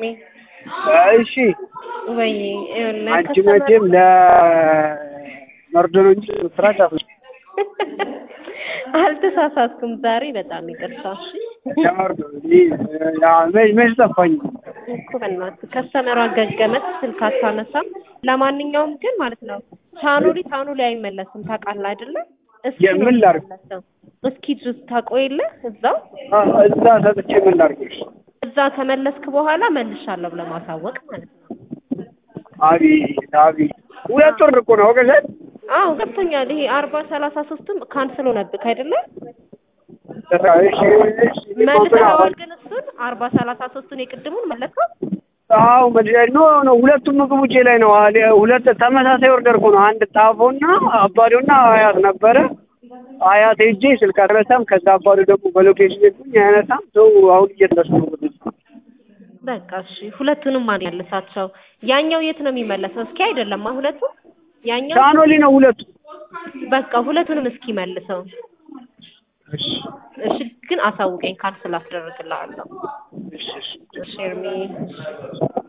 ኤርሚ እሺ ወይ አንቺ መቼም ለመርዶ ነው እንጂ ስራ ጫፍ አልተሳሳትኩም። ዛሬ በጣም ይቅርታ። እሺ ለመርዶ መች ጠፋኝ እኮ በእናትህ ከስተመሯ ገገመት ስልክ አታነሳም። ለማንኛውም ግን ማለት ነው ቻኖሊ ቻኖሊ አይመለስም ታውቃለህ አይደለ? እስኪ ነው የምን ላድርግ? የሚመለሰው። እስኪ ድረስ ታቆይልህ እዛው እዛ ሰጥቼ ምን ላድርግሽ? እዛ ከመለስክ በኋላ መልሻለሁ ብለህ ማሳወቅ ማለት ነው። አቤት አቤት ሁለት ወር እኮ ነው ወገዘን አዎ ገብቶኛል። ይሄ አርባ ሰላሳ ሶስትም ካንስል ሆነብህ አይደለም? እሺ እሺ መልሰዋል ግን እሱን አርባ ሰላሳ ሶስቱን የቅድሙን መለስከው? አዎ ኖ ኖ ሁለቱም ምግብ ውጪ ላይ ነው። አለ- ሁለት ተመሳሳይ ኦርደር እኮ ነው። አንድ ጣፎና አባዶና አያት ነበረ። አያት ሄጄ ስልክ አልረሳም። ከዛ አባዶ ደግሞ በሎኬሽን ሄድኩኝ አያነሳም። ሰው አሁን እየተነሱ ነው። በቃ እሺ ሁለቱንም ማን ያልሳቸው? ያኛው የት ነው የሚመለሰው? እስኪ አይደለም ሁለቱ ያኛው ቻኖሊ ነው ሁለቱ። በቃ ሁለቱንም እስኪ መልሰው። እሺ እሺ ግን አሳውቀኝ ካንስል አስደርግልሃለሁ። እሺ እሺ እሺ ኤርሚ